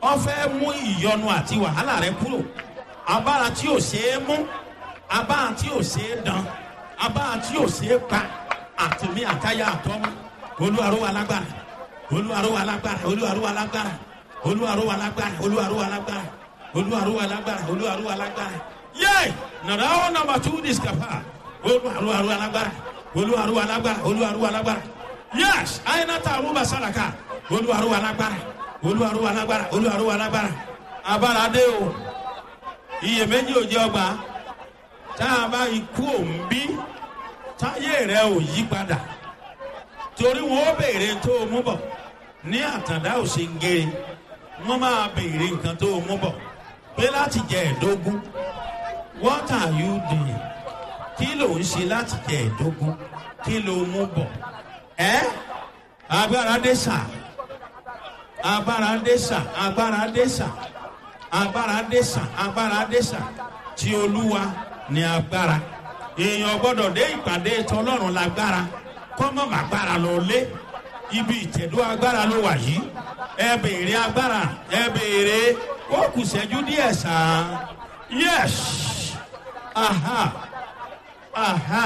ó fẹ́ mú ìyọnu àti wàhálà rẹ kúrò abára tí ò ṣeé mú abára tí ò ṣeé dán abára tí ò ṣeé pa àtìmí àtayá àtọ́mú olúwarúwa lágbára olúwarúwa lágbára olúwarúwa lágbára olúwarúwa lágbára olúwarúwa lágbára olúwarúwa lágbára olúwarúwa lágbára yé nàrà ó nàmbà tú discapa olúwarúwa lágbára olúwarúwa lágbára olúwarúwa lágbára yés àyìnàtà àrùbà sàràkà olúwarúwa lágbára olúwarúwa lágbára olúwarúwa lágbára abára dé o iyèméjì ò jẹ ọgbà tá a bá ikú òun bí táyé rẹ ò yí padà torí wọn ó béèrè tó o mú bọ ní àtàndá ò ṣe ń gé wọn máa béèrè nǹkan tó o mú bọ pé láti jẹ ẹdógún what are you doing kí ló ń ṣe láti jẹ ẹdógún kí ló mú bọ ẹ agbára dé sà agbára dé sà agbára dé sà agbára dé sà agbára dé sà tí olúwa ní agbára èèyàn gbọdọ̀ dé ìpàdé tọlọ́run lágbára kọ́mọ̀ màgbára lọ lé ibi ìtẹ̀dó agbára ló wà yìí ẹ béèrè agbára ẹ béèrè ó kù sẹ́jú díẹ̀ sàn Yes. Aha. Aha.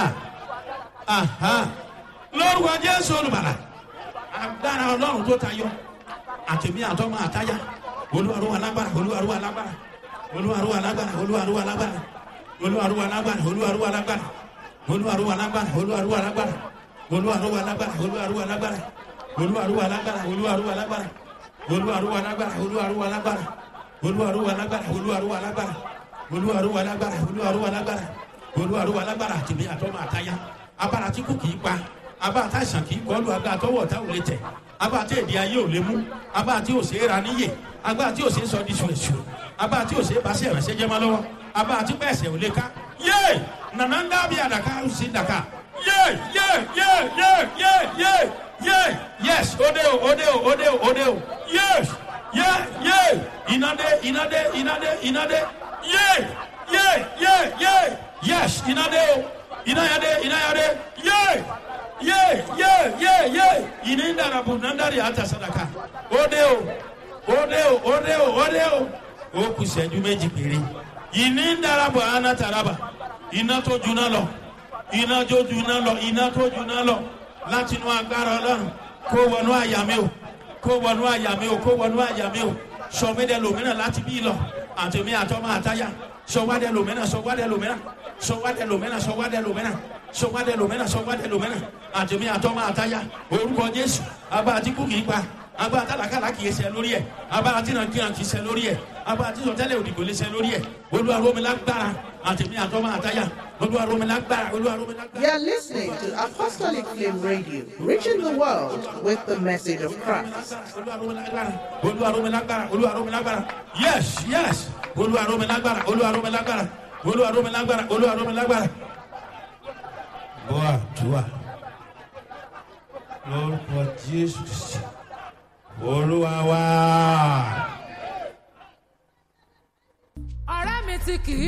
Aha. Lórúkọ Jésù olùbàlà. Agbára Ọlọ́run tó tayọ. Àtẹ̀mí àtọ́mọ àtáyà. Olúwarú alágbára. Olúwarú alágbára. Olúwarú alágbára. Olúwarú alágbára. Olúwarú alágbára. Olúwarú alágbára. Olúwarú alágbára. Olúwarú alágbára. Olúwarú alágbára. Olúwarú alágbára. Olúwarú alágbára. Olúwarú alágbára. Olúwarú alágbára. Olúwarú alágbára. Olúwarú alágbára. Olúwarú alágbára olúwarúwa lágbára olúwarúwa lágbára olúwarúwa lágbára tèmi àtọmọ àtayá abára tí kò kì í pa abára tá àìsàn kì í kọlu agbára tọwọ tá ò lè tẹ abára tí èdè ayé ò lè mú abára tí ò ṣe é ra níyè agbára tí ò ṣe é sọ di ṣùṣù abára tí ò ṣe é bá ṣe ìrànṣẹ́ jẹ́ máa lọ́wọ́ abára tí bẹ́ẹ̀ ṣe ò lè ká yé nànà ń dábìí àdàkà ó sì dàkà yé yé yé yé yé yé yé yes òde o òde o òde o òde o yes yé yé ìnàdé ìnàdé ìnàdé ìnàdé yay yay yay yay yes iná dé o iná yá dé iná yá dé yay yay yay yay yay ìní ń dara bò náà ń dari àtà sadaka ó dé o ó dé o ó dé o ó dé o ó kù sẹ́jú méjì péré ìní ń dara bò àná taraba iná tó juná lọ iná tó juná lọ iná tó juná lọ láti inú agbára ọlọ́run kó wọnú àyà mi o kó wọnú àyà mi o kó wọnú àyà mi o sọmídẹ lòmínà láti bí lọ àtẹ̀mí àtọ́mọ àtayá sọwádẹ lòmínà sọwádẹ lòmínà sọwádẹ lòmínà sọwádẹ lòmínà sọwádẹ lòmínà sọwádẹ lòmínà àtẹ̀mí àtọ́mọ àtayá orúkọ jésù abá àtìkú kìí pa abá àtàlàkàlà kìí ṣe lórí ẹ abá àtìnàkìnà kìí ṣe lórí ẹ abá àtìsọtẹlẹ òdìgbò lè ṣe lórí ẹ olúwaromilágbára àtẹ̀mí àtọ́mọ àtayá olúwaromilágbára olúwaromilágbára. You are listening to Apostolic Flame Radio, reaching the world with the message of Christ. olúwaromilágbára olúwaromilágbára yes yes olúwaromilágbára olúwaromilágbára olúwaromilágbára olúwaromilágbára. bọ́ àdúrà lórúkọ jésù Kristi, olúwa wá. ọ̀rẹ́ mi tí kì í